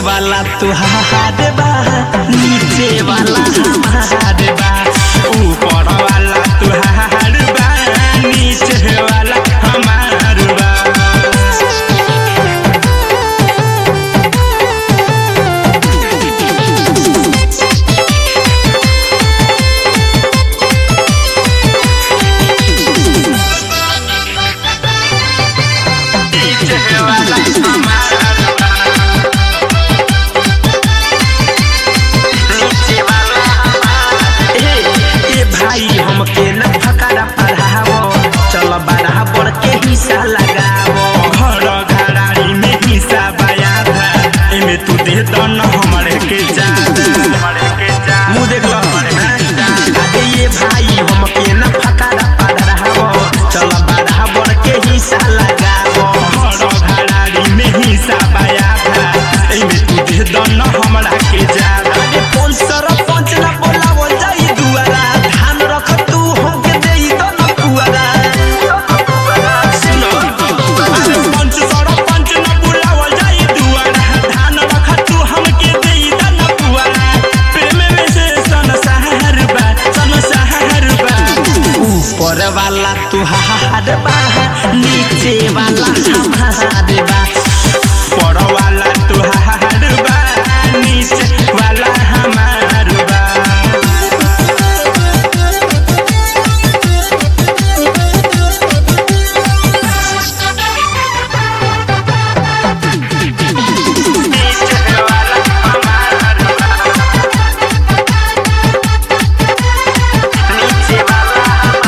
वाला तुहार बा नीचे वाला हमार बा ऊपर वाला तुहार बा नीचे वाला हमार बा नीचे वाला हमार बा नीचे वाला हमार ए ए भाई हमके न फकारा पढ़ावो चल बराबर के हिस्सा लगावो घर घराड़ी में हिस्सा बया था एमे तू दे दो न हमरे के जादा मुंह देख लो अरे ये भाई हमके न फकारा पढ़ावो चल बराबर के हिस्सा लगावो घर घराड़ी में हिस्सा बया था एमे तू दे दो न हमरा के जादा अरे कौन सरपंच ना बोलावो जाई दुआरा धान रख तू हमके देई दो न पुआरा सुनो अरे पंच सरपंच ना बोलावो जाई दुआरा धान रख तू हमके देई दो न पुआरा प्रेम में से सन सहर बा सन सहर बा ऊपर वाला तुहार बा नीचे वाला हमार बा ऊपर वाला तुहार बा नीचे वाला हमार बा नीचे वाला हमार बा नीचे वाला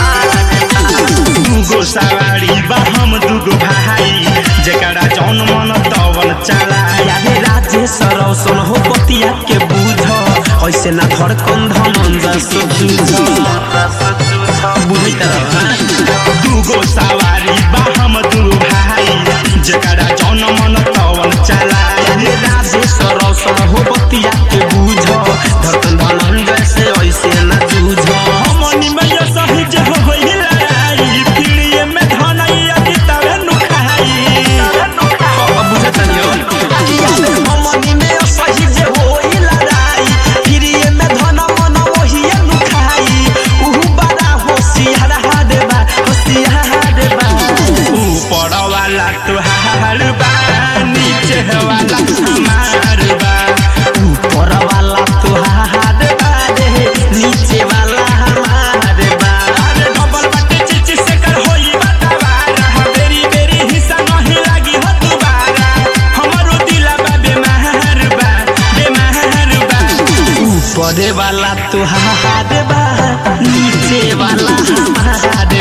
दुगो सवारी बा हम दुगो भाई जेकरा जौन मन तवन चला यारे राजेश रौशन हो पतिया के बुझ ऐसे ना धड़कन धमन जस जूझ बुझी दुगो सवारी बा हम दू भाई जेकरा जौन मन तवन चला यारे राजेश रौशन हो पतिया के बुझ धड़कन धमन जैसे ऐसे ना जूझ हमनी में ये सही जे हो होई लड़ाई पीड़िए में धनैया की तवे नुखाई अब बुझत नहीं हो हमनी में ये सही जे होई लड़ाई पीड़िए में धन मन वही नुखाई उहु बड़ा होशियार हाड बा होशियार बा ऊपर वाला तुहार बा नीचे वाला हमार बा ऊपर वाला तुहार बा रे नीचे वाला हमार बा अरे डबल बटे चिची से कर होई बतावारा बेरी बेरी हिस्सा नहीं लागी हो दुबारा हमरो दिला बा बेमार बा बेमार बा ऊपर वाला तुहार बा नीचे वाला हमार